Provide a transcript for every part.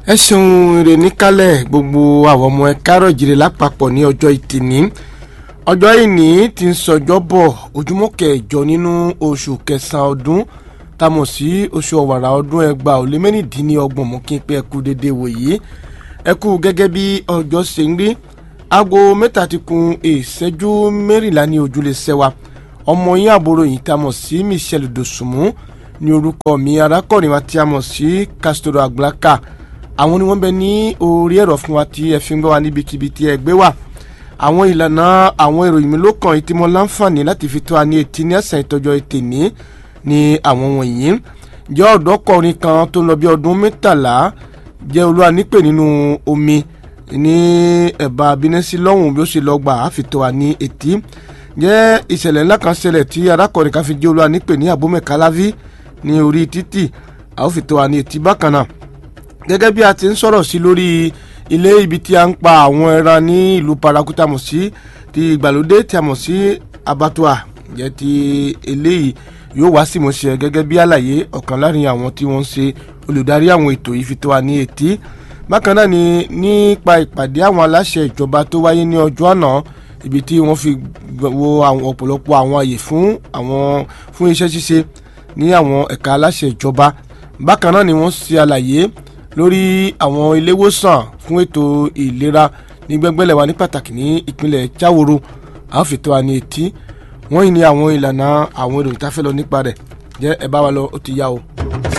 ẹ ṣeun èrè níkàlẹ̀ gbogbo àwọn ọmọ ẹ kárọ̀ jìrì lápapọ̀ ní ọjọ́ ìtìní ọjọ́ ìní ti ń sọjọ́ bọ̀ ojúmọ́ kẹjọ nínú oṣù kẹsàn-án ọdún tamọ̀ sí oṣù ọ̀wàrà ọdún ẹgbàá ó lé mẹ́rìndínlọ́gbọ̀n mọ́ kí n pé ẹ kú dédé wòyí ẹ kú gẹ́gẹ́ bí ọjọ́ ṣe ń rí aago mẹ́ta ti kun ìṣẹ́jú mẹ́rìnlá ní ojúlé sẹ́wà ọmọ yín àbúrò yìí tamọ̀ sí Michelle Dosunmu ní orúkọ mi arákùnrin wa tí a mọ̀ sí Castro Aglaka àwọn ni wọ́n bẹ ní orí ẹ̀rọ fún wa tí ẹ fi ń gbọ́ wa níbikíbi tí ẹ gbé wà àwọn ìlànà àwọn ìròyìn mi ló kàn yìí tí mo láǹfààní láti fi tó wa ní etí ní ẹ̀sán ìtọ́jọ́ ètè ní ní àwọn wọ̀nyí jẹ́ ọ̀dọ́kùnrin kan tó lọ bí ọdún mẹ́tàlá jẹ́ olúwa nípè nínú omi ní ẹ̀bá abínẹ́sí lọ́hùn bí ó ṣe lọ gbà á fi tó wa ní etí jẹ́ ìṣẹ̀lẹ̀ ńlá kan ṣẹlẹ̀ tí arákùnrin kan fi jẹ́ olúwa nípè ní abomekalavi ní orí títì a ó fi tó wa ní etí bákan náà gẹ́gẹ́ bí a ti ń sọ̀rọ̀ sí lórí ilé ibi tí a ń pa àwọn ẹran ní ìlú paraku tí a mọ̀ sí ti ìgbàlódé tí a mọ̀ sí abattoir jẹ́ ti eléyìí yóò wá sí ìmọ̀ṣẹ́ gẹ́gẹ́ bí àlàyé ọ̀kan láàrin àwọn tí wọ́n ń ṣe olùdarí àwọn ètò yìí fi tó wa ní etí bákan náà ni nípa ìpàdé àwọn aláṣẹ ìjọba tó wáyé ní ọjọ́ àná ibi tí wọ́n fi wo àwọn ọ̀pọ̀lọpọ̀ àwọn àyè fún àwọn fún iṣẹ́ ṣíṣe ní àwọn ẹ̀ka aláṣẹ ìjọba bákan náà ni wọ́n ṣe àlàyé lórí àwọn iléewòsàn fún ètò ìlera ní gbẹ́ngbẹ́lẹ̀ wa ní pàtàkì ní ìpínlẹ̀ Jáwòrò àwọn fìtọ́ wa ní etí wọ́n yìí ní àwọn ìlànà àwọn èrò ìtafẹ́ lọ nípa rẹ̀ jẹ́ ẹ bá wa lọ ó ti yá o.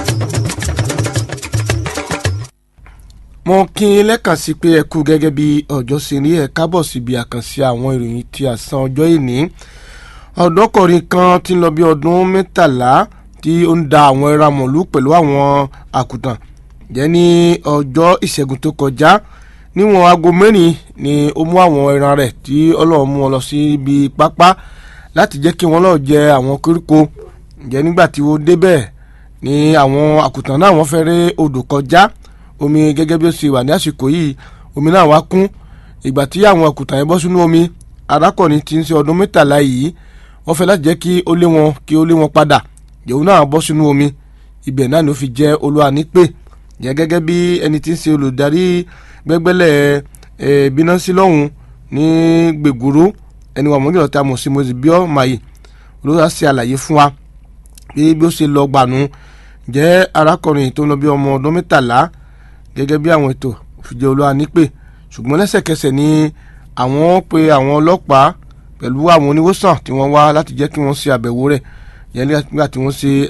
mo kí n lẹ́kàn sí pé ẹ kú gẹ́gẹ́ bí ọjọ́ ṣe rí ẹ kábọ̀ síbi àkànṣe àwọn ìròyìn ti àsán ọjọ́ ìní ọ̀dọ́kùnrin kan ti ń lọ bí ọdún mẹ́tàlá tí ó ń da àwọn ẹran mọ̀lú pẹ̀lú àwọn àkùtàn jẹ́ ní ọjọ́ ìṣẹ́gun tó kọjá níwọ̀n aago mẹ́rin ni ó mú àwọn ẹran rẹ̀ tí ọlọ́run mú wọn lọ sí ibi pápá láti jẹ́ kí wọ́n lọ́ọ́ jẹ àwọn koríko jẹ́ nígbà tí ó débẹ̀ ni àwọn àkùtàn náà wọ́n fẹ́ ré odò kọjá omi gẹ́gẹ́ bí ó ṣe wà ní àsìkò yìí omi náà wá kún ìgbà tí àwọn àkùtàn yẹn bọ́ sínú omi arákùnrin tí ń ṣe ọdún mẹ́tàlá yìí wọ́n fẹ́ láti jẹ́ kí ó lé wọn kí ó lé wọn padà yòówù náà bọ́ sínú omi ibẹ̀ náà ni ó fi jẹ́ olúwa nípè yẹn gẹ́gẹ́ bí ẹni tí ń ṣe olùdarí gbẹ́gbẹ́lẹ̀ ẹ̀ bínásí lọ́hùn ní gbègúrú ẹni wà mọ́gìlọ́ tá a mọ̀ sí mọ́sí bíọ́ màyì olóyà ṣe àlàyé fún wa bí bí ó ṣe lọ gbànú jẹ́ arákùnrin tó ń lọ bí ọmọ ọdún mẹ́tàlá gẹ́gẹ́ bí àwọn ètò òfìjẹ́ olúwa nípè ṣùgbọ́n lẹ́sẹ̀kẹsẹ̀ ni àwọn pe àwọn ọlọ́pàá pẹ̀lú àwọn oníwòsàn tí wọ́n wá láti jẹ́ kí wọ́n ṣe àbẹ̀wò rẹ̀ yẹn nígbà tí wọ́n ṣe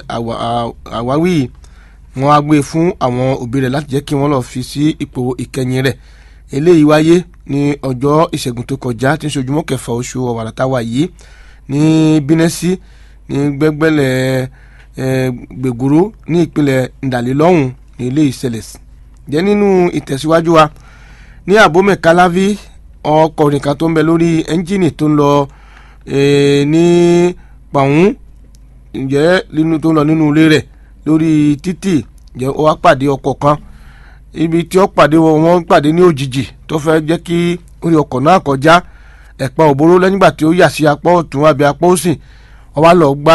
àwáwí yìí wọ́n á gbé fún àwọn òbí rẹ̀ láti jẹ́ kí wọ́n lọ́ọ́ fi sí ipò ìkẹyìn rẹ̀ eléyìí wáyé ní ọjọ́ ìṣẹ́gun tó kọjá tí ń ṣojúmọ́ kẹfà oṣù ọ̀wàrà táwa yìí ní bínẹ́sí ní gbẹ́gbẹ́lẹ̀ gbègúrú ní ìpínlẹ̀ ndàlélọ́hùn ní ilé ìṣẹ̀lẹ̀ jẹ́ nínú ìtẹ̀síwájú wa ní àbómẹ̀ káláví ọkọ̀rin kan tó ń bẹ lórí ẹ́ńjìnì tó ń lọ ní pàún ǹjẹ́ nínú tó ń lọ nínú ilé rẹ̀ lórí títì jẹ́ ó wá pàdé ọkọ̀ kan ibi tí ó pàdé wọn wọ́n pàdé ní òjijì tó fẹ́ jẹ́ kí orí ọkọ̀ náà kọjá ẹ̀pà òbóró lẹ́yìngbà tí ó yà sí apá ọ̀tún àbí apá òsì wọ́n wá lọ gba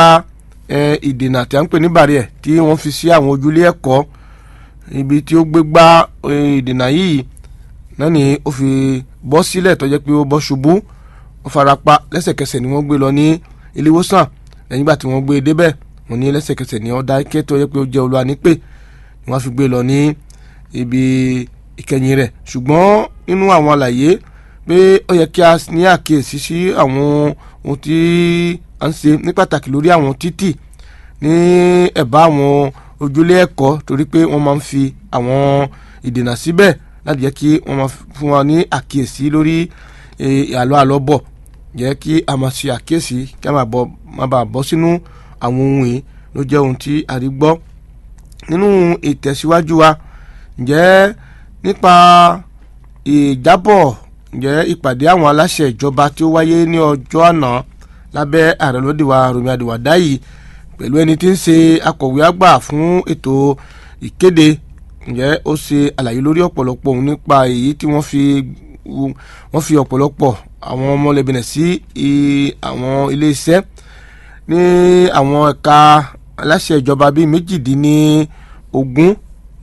ìdènà tí a ń pè ní bàríẹ̀ tí wọ́n fi sí àwọn ojúlé ẹ̀kọ́ ibi tí ó gbé gbá ìdènà yìí náà ni ó fi bọ́ sílẹ̀ tó jẹ́ pé ó bọ́ ṣubú ó farapa lẹ́sẹ̀kẹsẹ̀ ni wọ́n gbé lọ ní ilé ìwòsàn lẹ́yìngbà tí wọ́n gbé e débẹ̀ wọ́n ní lẹ́sẹ̀kẹsẹ̀ ní ọ̀dà ike tó yẹ pé ó jẹ́ olúwa nípè ni wọ́n fi gbé lọ ní ibi ìkẹyìn rẹ̀ ṣùgbọ́n nínú àwọn àlàyé pé ó yẹ kí a ní àkíyèsí sí àwọn ohun tí a ń ṣe ní pàtàkì lórí àwọn títì ní ẹ̀bá àwọn ojúlé ẹ̀kọ́ torí pé wọ́n máa ń fi àwọn ìdènà síbẹ̀ láti jẹ́ kí wọ́n máa fún wa ní àkíyèsí lórí àlọ́ àlọ́ bọ̀ jẹ́ kí a máa ṣe àkíyèsí kí a máa bàa bọ́ sínú àwọn ohun yìí ló jẹ́ ohun tí a rí gbọ́ nínú ìtẹ̀síwájú wa ǹjẹ́ nípa ìjábọ̀ ǹjẹ́ ìpàdé àwọn aláṣẹ ìjọba tí ó wáyé ní ọjọ́ àná lábẹ́ ààrẹ lódìwà Rọ̀mí Àdìwàdá yìí pẹ̀lú ẹni tí ń ṣe akọ̀wé àgbà fún ètò ìkéde ǹjẹ́ ó ṣe àlàyé lórí ọ̀pọ̀lọpọ̀ ohun nípa èyí tí wọ́n fi wọ́n fi ọ̀pọ̀lọpọ̀ àwọn ọmọlẹ́bìnrin sí àwọn ilé iṣẹ́ ní àwọn ẹ̀ka aláṣẹ ìjọba bíi méjìdínlógún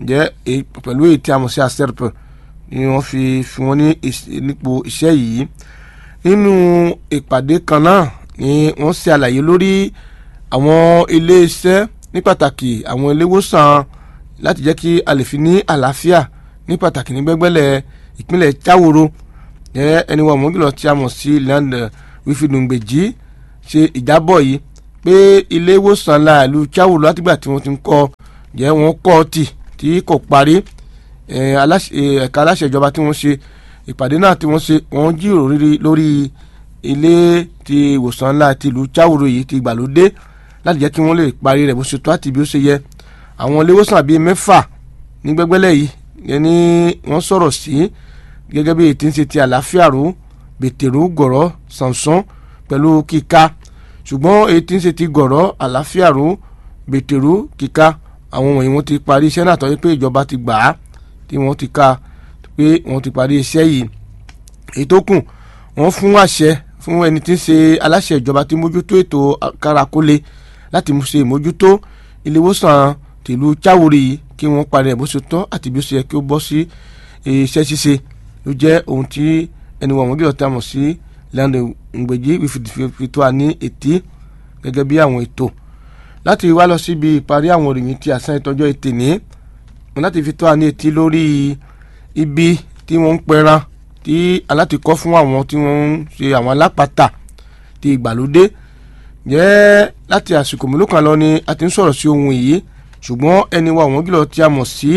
jẹ́ pẹ̀lú èyí tí a mọ̀ sí aserp ni wọ́n fi fi wọ́n ní nípò iṣẹ́ yìí nínú ìpàdé kan náà ni wọ́n ṣe àlàyé lórí àwọn iléeṣẹ́ ní pàtàkì àwọn iléewòsàn láti jẹ́ kí a lè fi ní àlàáfíà ní pàtàkì ní gbẹ́gbẹ́lẹ̀ ìpínlẹ̀ Cháwòrò jẹ́ ẹni wọ́n mọ́gìlọ̀ tí a mọ̀ sí land wífìdùngbèjì ṣe ìjábọ̀ yìí pé ilé ìwòsàn láàlú Cháwòrò látìgbà tí wọ́n ti ń kọ́ jẹ́ wọ́n kọ́ tì tí kò parí ẹ̀ka aláṣẹ ìjọba tí wọ́n ṣe ìpàdé náà tí wọ́n ṣe wọ́n jíròrò lórí ilé ti ìwòsàn ńlá ti ìlú Cháwòrò yìí ti ìgbàlódé láti jẹ́ kí wọ́n lè parí rẹ̀ bó ṣe tó àti bí ó ṣe yẹ àwọn ilé ìwòsàn bíi mẹ́fà ní gbẹ́gbẹ́lẹ̀ yìí yẹni wọ́n sọ̀rọ̀ sí gẹ́gẹ́ bí ètí ń ṣe ti àlàáfíà ró bètèrú gọ̀rọ̀ sànsán pẹ̀lú kíka ṣùgbọ́n ètí ń ṣe ti gọ̀rọ̀ àlàáfíà ró bètèrú kíka àwọn wọ̀nyí wọ́n ti parí iṣẹ́ náà tọ́jú pé ìjọba ti gbà á tí wọ́n ti ka pé wọ́n ti parí iṣẹ́ yìí èyí tó kù wọ́n fún àṣẹ fún ẹni tí ń ṣe aláṣẹ ìjọba tí mójútó ètò kárakólé láti ṣe ìmójútó ilé ìwòsàn tìlú Cháwòrò yìí kí wọ́n parí ẹ̀ bó ṣe tọ́ àti bí ó ṣe yẹ kí ó bọ́ sí iṣẹ́ ṣíṣe ló jẹ́ ohun tí ẹni wọ̀n mọ́gìlọ̀ tá a mọ̀ sí lẹ́nu ìgbèjì fi tó a ní ètí gẹ́gẹ́ bí àwọn ètò láti wá lọ síbi ìparí àwọn òròyìn tí àṣà ìtọ́jọ́ ètè ní láti fi tó a ní ètí lórí ibi tí wọ́n ń pẹran tí alátikọ́ fún àwọn tí wọ́n ń ṣe àwọn alápatà ti ìgbàlódé jẹ́ láti àsìkò mélòó kan lọ ni a ti ń sọ̀rọ̀ sí ohun yìí ṣùgbọ́n ẹni wa àwọn gílọ̀ tí a mọ̀ sí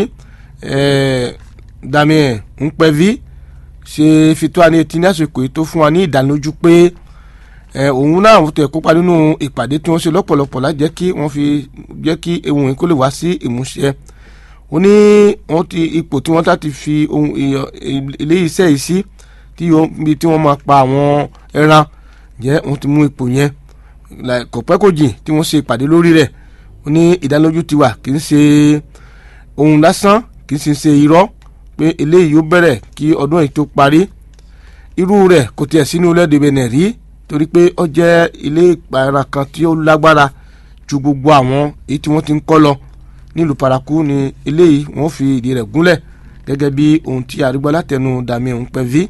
Damien Nkpevi ṣe fi tó a ní etí ní àsìkò yìí tó fún wa ní ìdánilójú pé òun náà wọ́n tẹ̀ kópa nínú ìpàdé tí wọ́n ṣe lọ́pọ̀lọpọ̀ láti jẹ́ kí wọ́n fi jẹ́ kí ohun yìí kó lè wá sí ìmúṣẹ ó ní wọ́n ti ipò tí wọ́n tá ti fi ohun ilé iṣẹ́ yìí sí tí wọ́n máa pa àwọn ẹran jẹ́ wọ́n ti mú ipò yẹn kò pẹ́ kò jìn tí wọ́n ṣe ìpàdé lórí rẹ̀ ó ní ìdánilójú ti wà kì í ṣe ohun lásán kì í sì ṣe irọ́ pé eléyìí yóò bẹ̀rẹ̀ kí ọdún yìí tó parí irú rẹ̀ kò tiẹ̀ sínú lẹ́dẹ̀ bẹ̀nẹ̀ rí torí pé ó jẹ́ ilé ìpara kan tí ó lágbára ju gbogbo àwọn èyí tí wọ́n ti ń kọ́ lọ nílùú paraku ni eléyìí wọ́n fi ìdí rẹ̀ gúnlẹ̀ gẹ́gẹ́ bí ohun tí àrígbọ́ látẹnu dàmí òun pẹ́ ví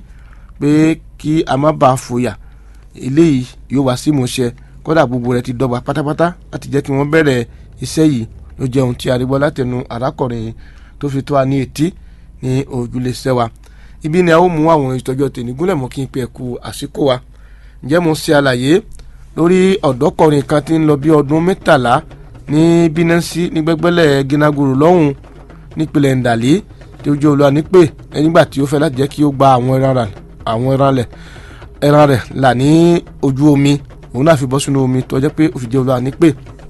pé kí a má bàa fòyà eléyìí yóò wá sí ìmúṣẹ kódà gbogbo rẹ̀ ti dọ́gba pátápátá láti jẹ́ kí wọ́n bẹ̀rẹ̀ iṣẹ́ yìí ló jẹ́ ohun tí àrígbọ́ látẹnu arákùnrin tó fi tó a ní etí ní ojúlé sẹ́wà ibi ni a ó mú àwọn ìtọ́jú tèmi gúnlẹ̀ mọ́ kí n pe ẹ̀kú àsìkò wa ǹjẹ́ mo ṣe àlàyé lórí ọ̀dọ́kọ̀rin kan tí ń lọ bí ọdún mẹ́tàlá ní bínẹ́sì ní gbẹ́gbẹ́lẹ̀ gínagoro lọ́hùn nípìnlẹ̀ ndàlí tí ó jẹ́ olúwa nípè nígbà tí ó fẹ́ láti jẹ́ kí ó gba àwọn ẹran rẹ̀ àwọn ẹran rẹ̀ ẹran rẹ̀ là ní ojú omi òun náà fi bọ́ sínú omi tó jẹ́ pé ó fi jẹ́ olúwa nípè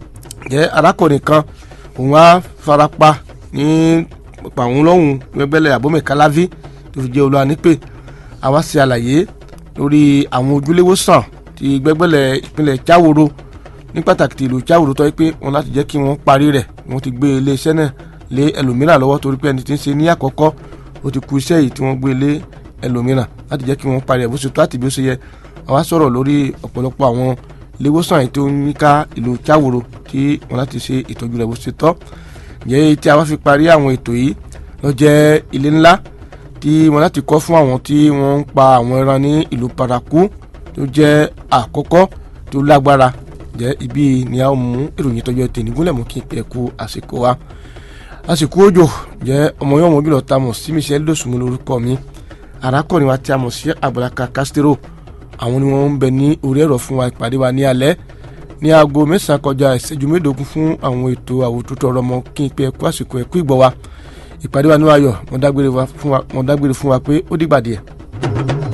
jẹ́ arákùnrin kan òun á farapa ní pàwọn lọ́hùn gbẹ́gbẹ́lẹ̀ àbọ̀mẹ̀ káláví tó fi jẹ́ olúwa nípè àwa ṣe àlàyé lórí àwọn ojúléwòsàn ti gbẹ́gbẹ́lẹ̀ ìpínlẹ̀ Cháwòrò ní pàtàkì ti ìlú Cháwòrò tó yẹ pé wọn láti jẹ́ kí wọ́n parí rẹ̀ wọ́n ti gbé iléeṣẹ́ náà lé ẹlòmíràn lọ́wọ́ torí pé ẹni tí ń ṣe ní àkọ́kọ́ ó ti kú iṣẹ́ yìí tí wọ́n gbé lé ẹlòmíràn láti jẹ́ kí wọ́n parí ẹ̀ bó ṣe tó àti bí ó ṣe yẹ àwa sọ̀rọ̀ lórí ọ̀pọ̀lọpọ̀ àwọn iléewòsàn yìí tó ń yíká ìlú Cháwòrò tí wọ́n láti ṣe ìtọ́jú rẹ̀ bó ṣe tọ́ ǹjẹ́ tí a wá fi parí àwọn ètò yìí ló jẹ́ ilé ńlá tí wọ́n láti kọ́ fún àwọn tí wọ́n ń pa àwọn ẹran ní ìlú Paraku tó jẹ́ àkọ́kọ́ tó lágbára jẹ́ ibi ni a mú ìròyìn tọ́jú ẹ̀ tèmi gúnlẹ̀ mú kí n pẹ́ kú àsìkò wa àsìkò òjò jẹ́ ọmọ yóò mọ̀ jùlọ ta mọ̀ sí Michelle Dosunmu lórúkọ mi arákùnrin wa tí a mọ̀ sí Abalaka Castro àwọn ni wọ́n ń bẹ ní orí ẹ̀rọ fún wa ìpàdé wa ní alẹ́ ní aago mẹ́sàn-án kọjá ìṣẹ́jú mẹ́ẹ̀ẹ́dógún fún àwọn ètò àwòtútù ọ̀rọ̀ mọ́ kí n pẹ́ kú àsìkò ẹ̀kú ìgbọ́ wa ìpàdé wa ní ayọ̀ mo dágbére fún wa pé ó dìgbà díẹ̀.